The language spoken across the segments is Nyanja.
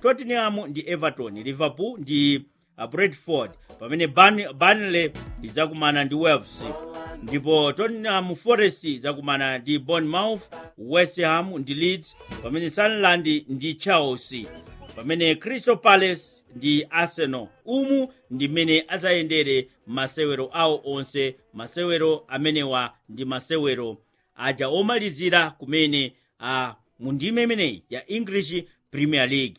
tottenham ndi everton liverpool ndi uh, brentford pamene Burn- burnley idzakumana ndi wolves ndipo tottenham forest idzakumana ndi bournemouth west ham ndi leeds pamene sunderland ndi chelsea pamene crystal palace ndi arsenal umu ndi mmene adzayendere masewero awo onse masewero amenewa ndi masewero aja omalizira kumene a mu ndime imeneyi ya english premier league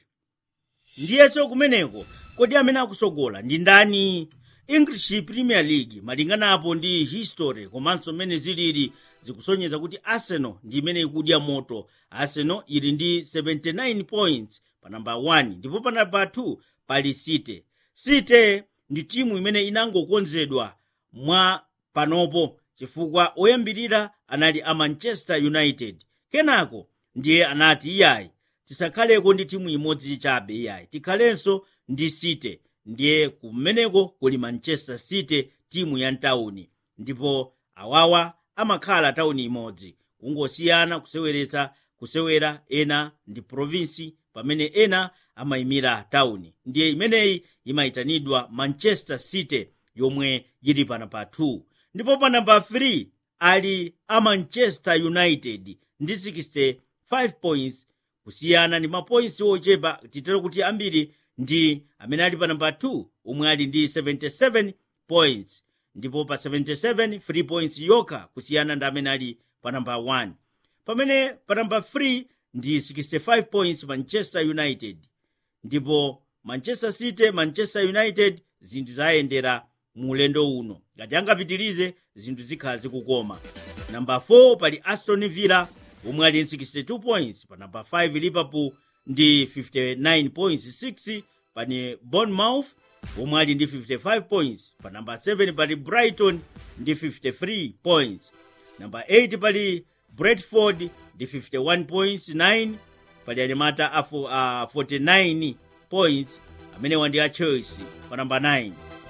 ndiyenso kumeneko kodi amene akusogola ndi ndani english premier league malinganapo ndi history komanso mmene zilili zikusonyeza kuti arsenal ndi imene ikudya moto arsenal ili ndi 79 points pa namba 1 ndipo pa namba 2 pali city city ndi timu imene inangokonzedwa mwa panopo chifukwa oyambirira anali a manchester united kenako ndiye anati iyayi tisakhaleko ndi timu imodzi chabe iyayi tikhalenso ndi city ndiye kumeneko kuli manchester city timu ya mtawuni ndipo awawa amakhala tawuni imodzi kungosiyana kuseweretsa kusewera ena ndi provinsi pamene ena amayimira tawuni ndiye imeneyi imayitanidwa manchester city yomwe yili pana pa 2 ndipo pa namba 3 ali a manchester united ndi 65 points kusiyana ndi mapoints ochepa titero kuti ambiri ndi amene ali pa namba 2 omwe ali ndi 77 points ndipo pa 77 3 points yokha kusiyana ndi amene ali pa namba 1 pamene pa namba 3 ndi 65 points manchester united ndipo manchester city manchester united zinthu zayendera mu ulendo uno ngati angapitirize zinthu zikhala zikukoma namba 4 pali aston villa omwe ali 62 points pa namba 5 liverpool ndi 59 points 6 pani bournemouth omwe ali ndi 55 points pa namba 7 pali brighton ndi 53 points namba 8 pali brentford ndi 51 points 9 pali anyamata a fo- a 49 points amenewa ndi a chelsea pa namba 9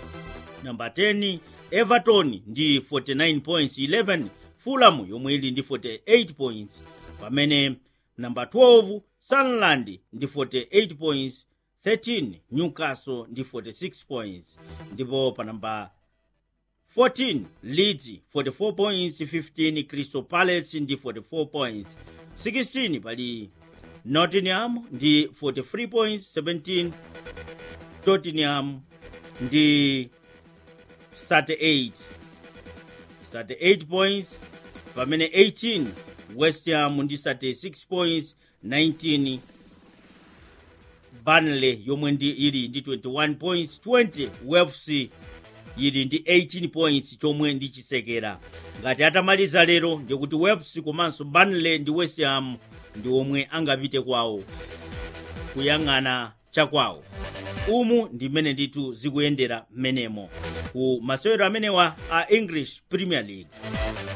namba 10 everton ndi 49 points 11 fulham yomwe ili ndi 48 points pamene namba 12 sunderland ndi 48 points 13 newcastle ndi 46 points ndipo pa namba 14 leeds 44 points 15 crystal palace ndi 44 points 16 pali nottingham ndi 43 points 17 tottenham ndi 38 38 points pamene 18 west ham ndi 36 points 19 burnley yomwe ndi ili ndi 21 points 20 wolves ili ndi 18 points chomwe ndi chisekera ngati atamaliza lero ndikuti wolves komanso burnley ndi west ham ndi omwe angapite kwawo kuyang'ana chakwawo umu ndi mmene ndithu zikuyendera m'menemo ku masewero amenewa a english premier league